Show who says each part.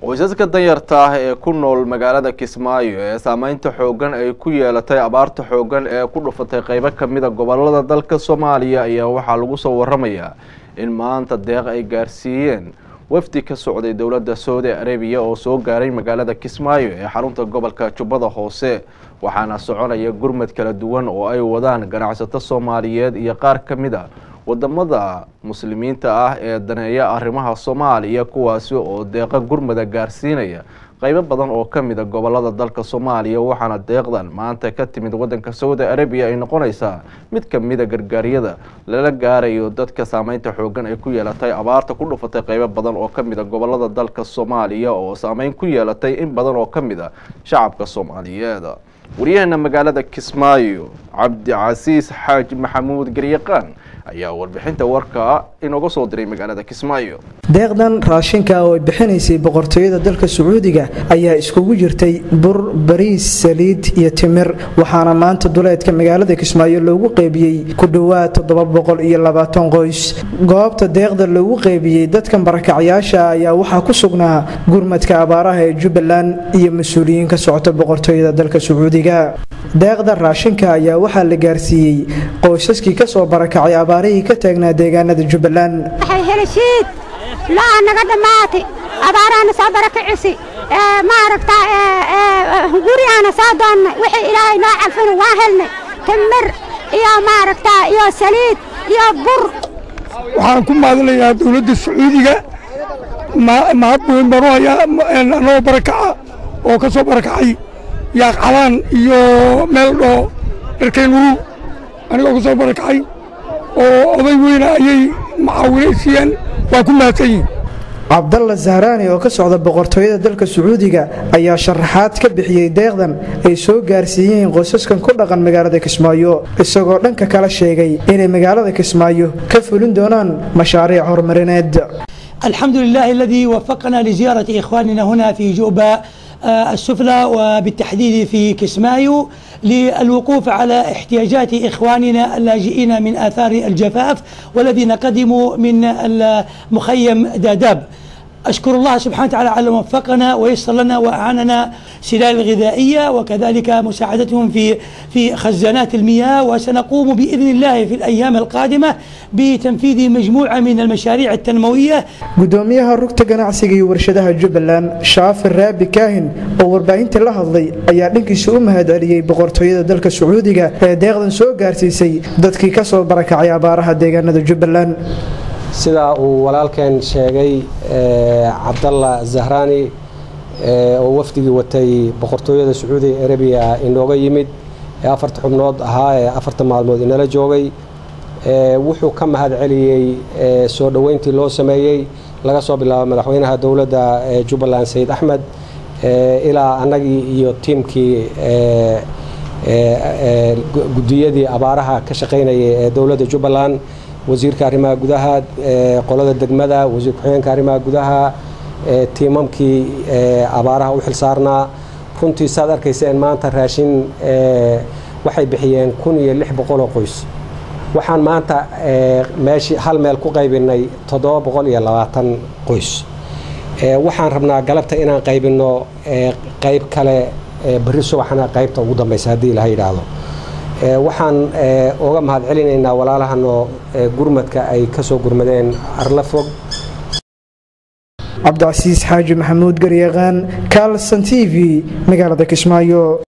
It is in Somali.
Speaker 1: qoysaska danyarta ah ee ku nool magaalada kismaayo ee saameynta xooggan ay ku yeelatay abaarta xooggan ee ku dhufatay qeybo kamida gobolada dalka soomaaliya ayaa waxaa lagu soo waramayaa in maanta deeq ay gaarsiiyeen wafdi ka socday dowladda saudi arabiya oo soo gaaray magaalada kismaayo ee xarunta gobolka jubbada hoose waxaana soconaya gurmad kala duwan oo ay wadaan ganacsato soomaaliyeed iyo qaar ka mid a wadamada muslimiinta ah ee daneeya arrimaha soomaaliya kuwaasi oo deeqa gurmada gaarsiinaya qeybo badan oo kamida gobolada dalka soomaaliya waxaana deeqdan maanta ka timid wadanka saudi arabiya ay noqonaysaa mid kamida gargaaryada lala gaarayo dadka saameynta xoogan ay ku yeelatay abaarta ku dhufatay qeybo badan oo kamida gobolada dalka soomaaliya oo saameyn ku yeelatay in badan oo kamida shacabka soomaaliyeed waryaheena magaalada kismaayo cabdicasiis xaaji maxamuud garyaqaan ayaa warbixinta warka inooga soo diray magaalada kismaayo
Speaker 2: deeqdan raashinka oo ay bixinaysay boqortooyada dalka sacuudiga ayaa iskugu jirtay bur bariis saliid iyo timir waxaana maanta duleedka magaalada kismaayo loogu qeybiyey ku dhowaad toddoba boqol iyo labaatan qoys goobta deeqda loogu qeybiyey dadkan barakacyaasha ayaa waxaa ku sugnaa gurmadka abaaraha ee jubbaland iyo mas-uuliyiin ka socota boqortooyada dalka sacuudiga deeqda raashinka ayaa waxaa la gaarsiiyey qoysaskii kasoo barakacay abaarihii ka taagnaa deegaanada jubbaland
Speaker 3: helishiid laa naga dhammaatay abaaraana soo barakacisi maaragta gurigaana soo doonnay wixii ilaahay noo calfina waa helnay timir iyo maaragta iyo saliid iyo bur
Speaker 4: waxaan ku maadinayaa dowladda sacuudiga mahad weyn baan u hayaa anagoo barakaca oo ka soo barakacay yaaqcabaan iyo meel dhoo dharkaynurug anigoo ka soo barakacay oo oday weyna ayay macaawinay siiyeen waa ku mahadsan yihin
Speaker 2: cabdalla zahraani oo ka socda boqortooyada dalka sacuudiga ayaa sharaxaad ka bixiyey deeqdan ay soo gaarsiiyeen qoysaskan ku dhaqan magaalada kismaayo isagoo dhanka kala sheegay inay magaalada kismaayo ka fulin doonaan mashaariic horumarineed
Speaker 5: الحمد لله الذي وفقنا لزيارة إخواننا هنا في جوبا السفلى وبالتحديد في كسمايو للوقوف على احتياجات إخواننا اللاجئين من آثار الجفاف والذين قدموا من المخيم داداب أشكر الله سبحانه وتعالى على وفقنا ويسر لنا وأعاننا سلال الغذائية وكذلك مساعدتهم في في خزانات المياه وسنقوم بإذن الله في الأيام القادمة بتنفيذ مجموعة من المشاريع التنموية
Speaker 2: gudoomiyaha rugta ganacsiga iyo warshadaha jubbaland shaafir raabi kaahin oo warbaahinta la hadlay ayaa dhankiisa u mahad celiyey boqortooyada dalka sacuudiga ee deeqdan soo gaarsiisay dadkii ka soo barakacay abaaraha deegaanada jubbaland
Speaker 6: sidaa uu walaalkeen sheegay cabdalla zahraani oo wafdigii watay boqortooyada sacuudi arabiya inooga yimid ee afarta xubnood ahaa ee afarta maalmood inala joogay wuxuu ka mahad celiyey soo dhoweyntii loo sameeyey laga soo bilaabo madaxweynaha dowladda jubbaland sayid axmed ilaa annagii iyo tiimkii gudiyadii abaaraha ka shaqaynayay ee dowladda jubbaland wasiirka arrimaha gudaha qolada degmada wasiir ku-xigeenka arrimaha gudaha tiimamkii abaaraha u xilsaarnaa runtii saad arkayseen maanta raashin waxay bixiyeen kun iyo lix boqoloo qoys waxaan maanta meeshii hal meel ku qaybinay toddoba boqol iyo labaatan qoys waxaan rabnaa galabta inaan qaybinno qayb kale berri subaxna qaybta ugu dambaysa haddii ilaha yidhaahdo waxaan uga mahad celinaynaa walaalahanoo gurmadka ay ka soo gurmadeen arla fog
Speaker 2: cabdicasiis xaaji maxamuud garyaqaan kaalsan t v magaalada kismaayo